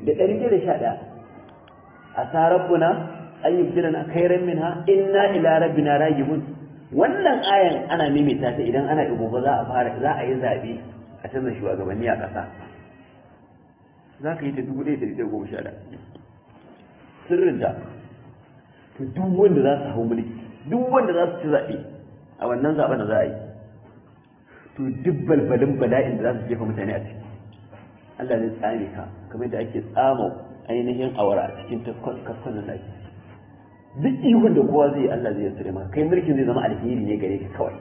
da ɗari da sha ɗaya a sa rabbuna an yubdilana khairan minha inna ila rabbina ragibun wannan ayan ana maimaita ta idan ana ibo ba za a fara za a yi zaɓe a canza shugabanni a ƙasa za ka yi ta dubu ɗaya da ɗari goma sha ɗaya sirrinta to duk wanda za su hau mulki duk wanda za su ci zaɓe a wannan zaɓen da za a yi to duk balbalin bala'in da za su jefa mutane a ciki Allah zai tsame ka kamar da ake tsama ainihin awara a cikin kaskon nan ake duk ihun da kowa zai Allah zai yassare maka kai mulkin zai zama alheri ne gare ka kawai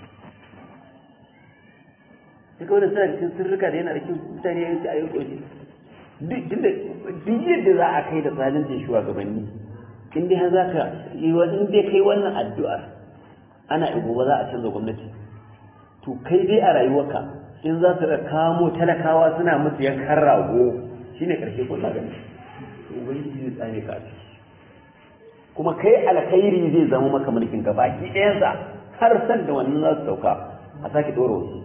duk wanda suna cikin sirrika da yana da kyau mutane ya yi a yi ƙoshi duk yadda za a kai da zalincin shugabanni in dai za ka yi in dai kai wannan addu'ar ana ibo ba za a canza gwamnati to kai dai a rayuwarka in za su kamo talakawa suna musu yankan rago shine karshe ko gani ubangiji zai tsame ka kuma kai alkhairi zai zama maka mulkin ka baki ɗayansa har san da wannan za su sauka a sake ɗora wasu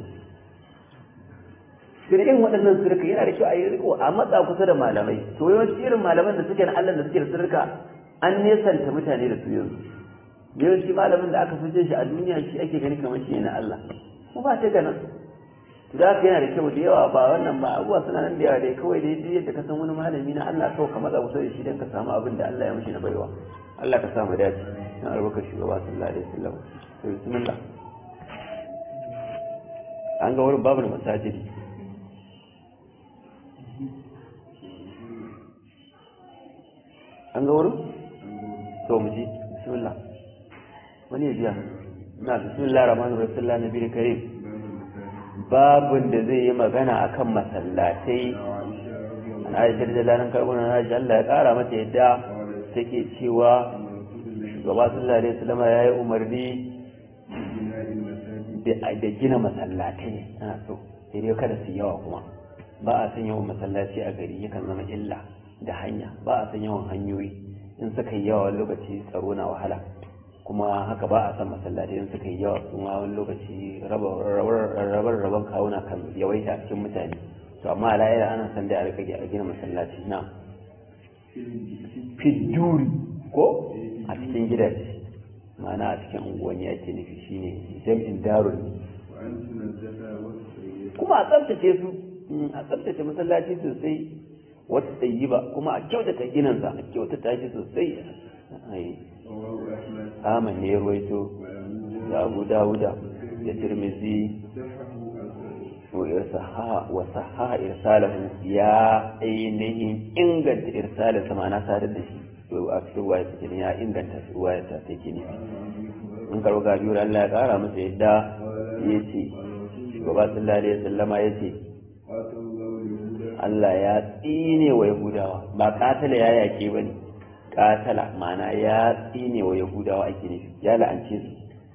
irin waɗannan sirka yana da kyau a yi riko a matsa kusa da malamai to yawanci irin malaman da suke na Allah da suke da sirka an nesanta mutane da su yanzu yawanci malamin da aka fi jin shi a duniya shi ake gani kamar shi na Allah ko ba ta ganin to da haka yana da kyau da yawa ba wannan ba abubuwa suna nan da yawa dai kawai dai duk yadda ka san wani malami na Allah kawai ka matsa kusa da shi don ka samu abin da Allah ya mishi na baiwa Allah ka samu dace na albarkar shugaba sallallahu alaihi wasallam to bismillah an ga wurin babu da masajidi an ga wurin to mu ji bismillah wani ya biya na bismillah rahman rasulullah nabi karim babun da zai yi magana akan masallatai an aisha da lalan karbuna na ji Allah ya kara mata yadda take cewa shugaba sallallahu alaihi wasallam ya yi umarni da gina masallatai ana so sai dai kada su yawa kuma ba a san yawan masallaci a gari yakan zama illa da hanya ba a san yawan hanyoyi in suka yi yawa lokaci tsaro na wahala kuma haka ba a san masallatai in suka yi yawa kuma wani lokaci rabar rabar kawuna kan yawaita a cikin mutane to amma alayar ana san da a rika a gina masallaci na fiduri ko a cikin gidaje ma'ana a cikin unguwanni ake nufi shine jam'in darun kuma a tsaftace su a tsaftace masallaci sosai wata tsayi ba kuma a kyautata ginansa a kyautata shi sosai Ahmad ne ya ruwaito da Abu Dawuda da Tirmidhi wa saha irsalahu ya ainihin inganta irsalinsa ma'ana sadar da shi a cikin ruwaya take ya inganta ruwaya ta take ne in karo ga biyu Allah ya kara masa yadda ya ce shugaba sallallahu alaihi wasallama ya ce Allah ya tsine wa Yahudawa ba katala ya yake ba ne katala ma'ana ya tsine wa Yahudawa ake nufi ya la'ance su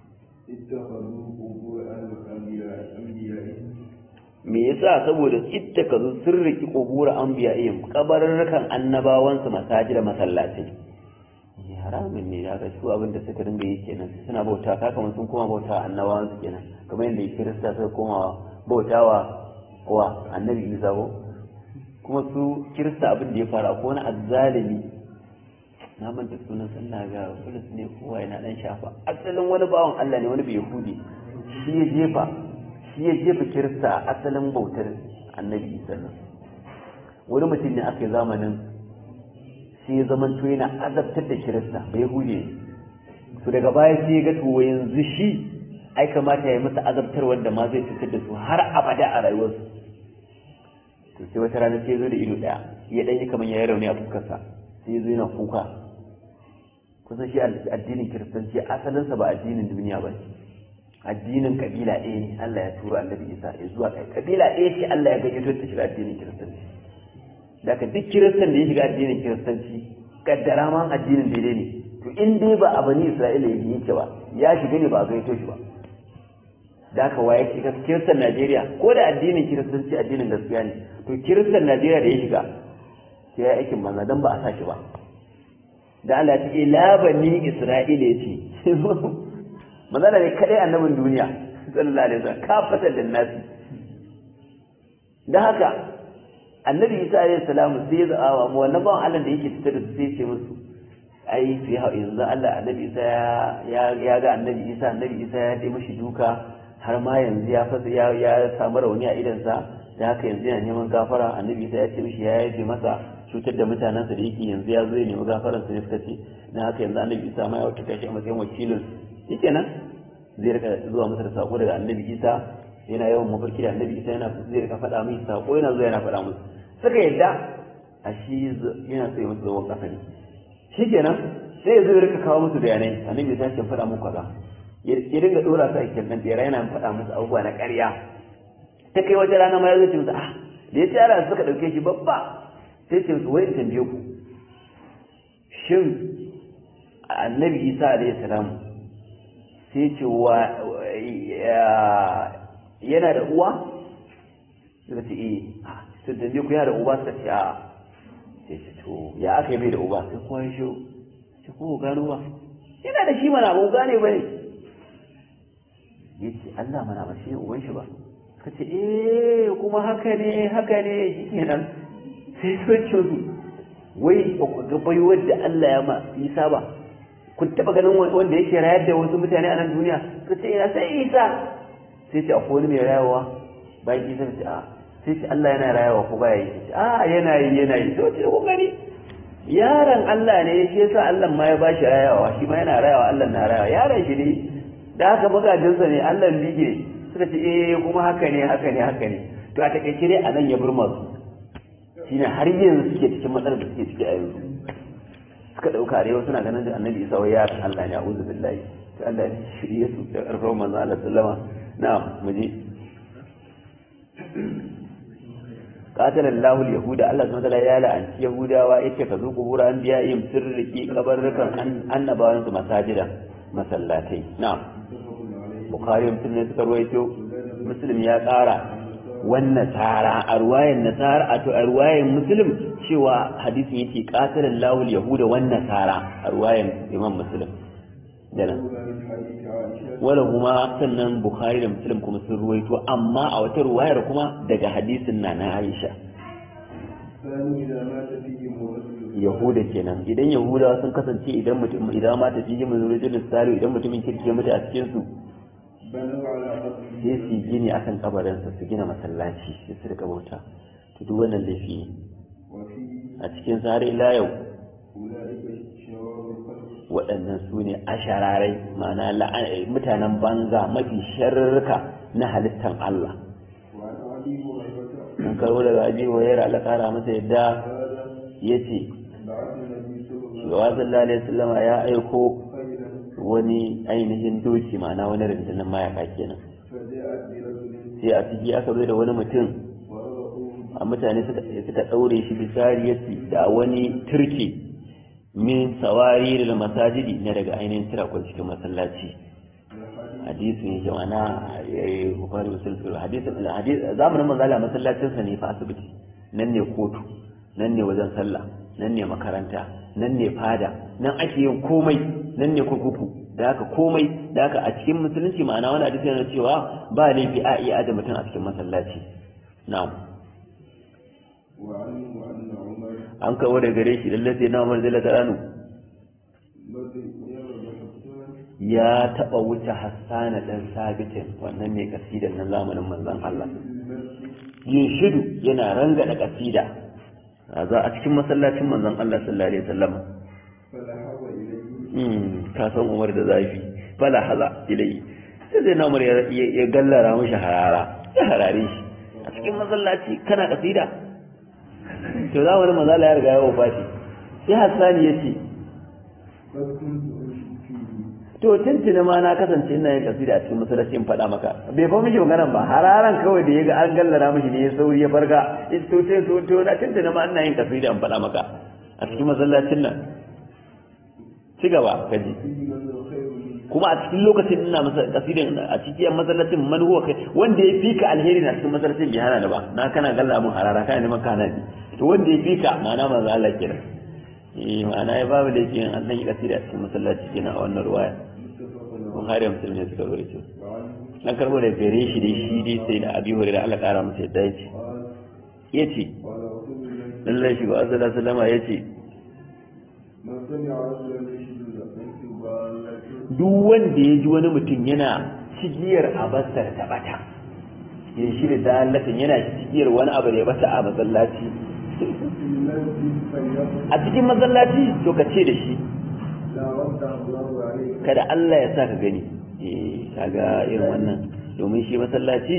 me yasa saboda ittaka zu sun riki qubura anbiya'ihim kabarurrukan annabawansu masajida masallatai haramun ne ya ga su abin da suka dinga yi kenan suna bauta ka kamar sun koma bauta annabawansu kenan kamar yadda kirista suka koma bautawa wa annabi isa ko kuma su kirista abin da ya fara ko wani azzalimi na manta sunan sallah ga bulus ne kowa yana dan shafa asalin wani bawan Allah ne wani bai yahudi shi ya jefa shi ya jefa kirista a asalin bautar annabi isa nan wani mutum ne aka yi zamanin sai ya zama to yana azabtar da kirista bai yahudi ne to daga baya sai ya ga to yanzu shi ai kamata ya yi masa azabtar wanda ma zai cutar da su har abada a rayuwarsu to sai wata rana sai zo da ido daya ya dan yi kamar yayi rauni a fuskarsa sai zo yana kuka kusan shi addinin kiristanci asalinsa ba addinin duniya ba addinin kabila ɗaya ne Allah ya tura annabi Isa ya zuwa kai kabila ɗaya ce Allah ya gayyato ta shiga addinin kiristanci daga duk kiristan da ya shiga addinin kiristanci kaddara ma addinin daidai ne to in dai ba a bani Isra'ila ya yake ba ya shiga ne ba a gayyato shi ba da haka waye shiga kiristan Najeriya ko da addinin kiristanci addinin gaskiya ne to kiristan Najeriya da ya shiga sai ya aikin banza dan ba a sa shi ba da Allah ta ila bani Isra'ila ya ce manzala ne kadai annabin duniya sallallahu alaihi wasallam kafatan da nasi da haka annabi isa alaihi salamu sai ya za'a mu wannan bawan Allah da yake tattare da sai ce musu ai fi ha yanzu Allah annabi isa ya ya ga annabi isa annabi isa ya dai mishi duka har ma yanzu ya fasa ya ya samu rauni a idan sa da haka yanzu yana neman gafara annabi isa ya ce mishi ya yaje masa cutar da mutanensa da yake yanzu ya zo ya nemi gafaran sa ne suka ce na haka yanzu annabi isa ma ya wata kashi a matsayin wakilin shikenan zai rika zuwa masa da sako daga annabi isa yana yawan mafarki da annabi isa yana zai rika faɗa mai sako yana zuwa yana faɗa musu suka yadda a shi yana so ya musu zawon ƙasa ne shi kenan sai ya zo ya rika kawo musu bayanai annabi isa ya faɗa muku kaza ya dinga ɗora su a cikin ɗan bera yana faɗa musu abubuwa na ƙarya ta kai wata rana ma ya zo ce musu ah da ya ce yara suka ɗauke shi babba sai ce musu wai in tambaye ku shin annabi isa alayhi salam sai ce wa yana da uwa suka ce eh sun tambaye ku yana da uba suka ce a sai ce to ya aka yi bai da uba sai kowa ya shi sai ko gano ba yana da shi mana ba gane ba ne ya ce Allah mana ba shi ne uban shi ba suka ce eh kuma haka ne haka ne shi kenan sai sun ce su wai ba ku ga baiwar da Allah ya ma isa ba kun taba ganin wanda yake rayar da wasu mutane a nan duniya suka ce ina sai isa sai ce akwai wani mai rayawa bayan isa ce a sai ce Allah yana rayawa ko baya yi a yana yi yana yi to ce ku gani yaron Allah ne shi yasa Allah ma ya bashi rayawa shi ma yana rayawa Allah na rayawa yaron shi ne da haka magajinsa ne Allah bige suka ce eh kuma haka ne haka ne haka ne to a takaice dai a nan ya burma su shine har yanzu suke cikin matsalar da suke ciki a yanzu suka dauka arewa suna ganin da annabi isa wai yaron Allah ne a'udhu billahi to Allah ya shirye su da karfin manzo Allah sallama na'am muje قاتل الله اليهود الله سبحانه وتعالى يا لعن يهودا yace ka zo kubura an biya yin sirriki kabarrukan annabawan su masajida masallatai na'am bukhari muslim ne suka ruwaito muslim ya kara wannan nasara a ruwayan nasara a to a ruwayan muslim cewa hadisin yake qatalan lahul yahuda wan nasara a ruwayan imam muslim dana wala kuma sannan bukhari da muslim kuma sun ruwaito amma a wata ruwayar kuma daga hadisin na na aisha yahuda kenan idan yahuda sun kasance idan mutum idan ma tafi yi mun rujulun salihu idan mutumin kirki mutu a cikin su sai su gini akan kabarinsa su gina masallaci sai su rika bauta to duk wannan laifi ne a cikin sare ila yau waɗannan su ne ashararai ma'ana mutanen banza mafi sharrika na halittan Allah an karo daga abi wayar Allah kara masa yadda ya ce shugaba sallallahu alaihi wasallama ya aiko wani ainihin doki ma'ana wani rundunar mayaka kenan sai a ciki aka zo da wani mutum a mutane suka ɗaure shi bisariyarsi da wani turke min sawari da masajidi na daga ainihin tirakon cikin masallaci hadisin ya mana bukari musulun hadisin zamanin manzala masallacinsa ne fa asibiti nan ne kotu nan ne wajen sallah nan ne makaranta nan ne fada nan ake yin komai nan ne kurkuku da haka komai da haka a cikin musulunci ma'ana wani hadisi yana cewa ba laifi a iya aje mutum a cikin masallaci na'am an kawo da gare shi lalle sai na Umar zai taranu ya taba wuce Hassana dan Sabitin wannan ne kasidan nan zamanin manzon Allah yin shidu yana rangada kasida za a cikin masallacin manzon Allah sallallahu alaihi wasallam ka san umar da zafi fala haza ilai sai zai na umar ya gallara mashi harara ya harare shi a cikin masallaci kana kasida to za wani mazala ya riga ya wafati sai hassani ya ce to tuntuni ma na kasance ina yin kasida a cikin masallaci in faɗa maka bai fa mishi maganan ba hararan kawai da ya ga an gallara mishi ne ya sauri ya farka to sai to to na tuntuni ma ina yin kasida in faɗa maka a cikin masallacin nan ci gaba ka ji kuma a cikin lokacin ina masa kasidan a cikin masallacin man huwa kai wanda ya fika alheri na cikin masallacin bai hana da ba na kana galla mun harara kana neman kana ne to wanda ya fika ma'ana manzo Allah kenan eh ma'ana ya babu laifi in an yi kasida a cikin masallaci kenan a wannan ruwaya Bukhari Muslim ne suka rawaito dan karbo da gare shi dai shi dai sai da Abi Hurairah Allah kara masa yadda yace yace lallai shi ba azala salama ya ce duk wanda ya ji wani mutum yana cigiyar abasar ta bata ya shi da dalatin yana cigiyar wani abu da ya bata a masallaci a cikin masallaci to ka ce da shi kada Allah ya sa ka gani eh kaga irin wannan domin shi masallaci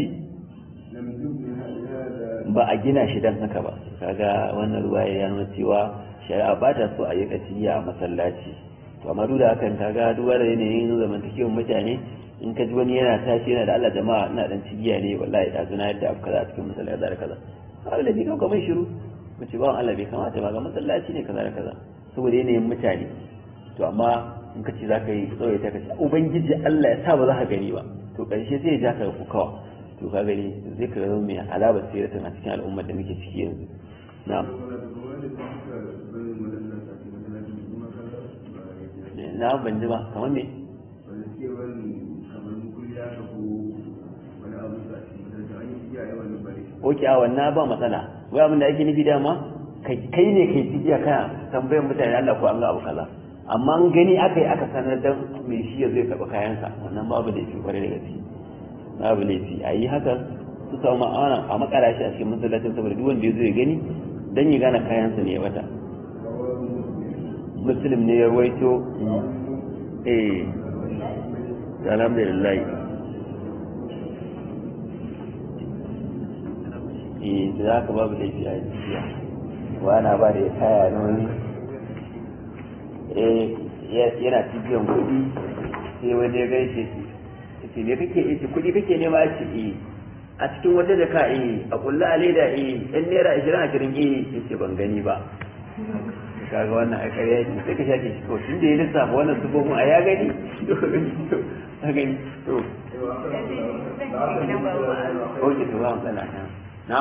ba a gina shi dan haka ba kaga wannan ruwa ya nuna cewa shari'a ba ta so a yi kasiya a masallaci to amma duk da hakan kaga duba da yanayin zamantakewar mutane in ka ji wani yana tashi yana da Allah jama'a ina dan cigiya ne wallahi da zuna yadda abu kaza a cikin masallaci da kaza har da bi kan kamar shiru mu ce ba Allah bai kamata ba ga masallaci ne kaza da kaza saboda yanayin mutane to amma in ka ce za ka yi tsawaye ta kace ubangiji Allah ya sa ba za ka gani ba to karshe sai ya ja ka kukawa to ka gani zai ka zama mai alaba siratin a cikin al'ummar da muke ciki yanzu na'am na ban ji ba kamar me Oke a wannan ba matsala wai abin da ake nufi dama kai ne kai cikiya kana tambayar mutane Allah ko an ga abu kaza amma an gani aka yi aka sanar dan mai shi ya zai taɓa kayansa wannan babu laifi kwarai da gaske babu laifi a yi haka su samu ma'ana a makara shi a cikin masallacin saboda duk wanda ya zo ya gani dan ya gane kayansa ne ya bata muslim ne ya ruwaito eh alhamdulillah eh da za ka babu laifi a jiya wana ba da ya kaya na wani eh yana cibiyan kuɗi sai wani ya gaishe shi ce ne kake ce kuɗi kake nema a ce eh a cikin wata jaka eh a kulla a leda eh yan naira ashirin ashirin eh ya ce ban gani ba kaga wannan a ƙarya ce sai ka shafe shi kawai tun da ya lissafa wannan sufofin a ya gani a gani to ok to ba matsala na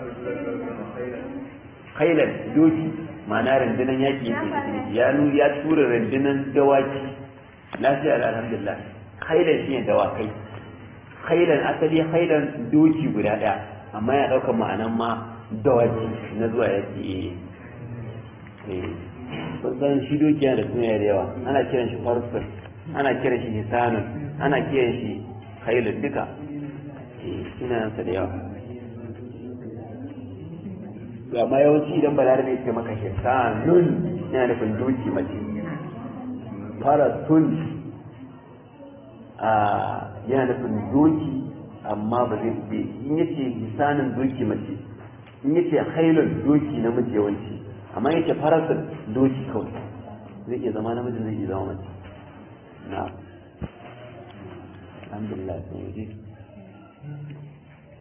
khailan doki ma'ana rundunan yaƙi ya nu ya tura rundunan dawaki lafiya da alhamdulillah khailan shine dawakai khailan asali khailan doki guda ɗaya amma ya ɗaukar ma'anan ma dawaki na zuwa yaƙi kusan shi doki yana da suna da yawa ana kiran shi farfur ana kiran shi hisanun ana kiran shi khailan duka sunansa da yawa amma yawanci idan balarabe ce maka hisanun yana nufin doki mace faratun a yana nufin doki amma ba zai ube in yace hisanin doki mace in yace hailun doki namiji yawanci amma yace faratun doki kawai zai iya zama namiji zai iya zama mace na alhamdulillah sun waje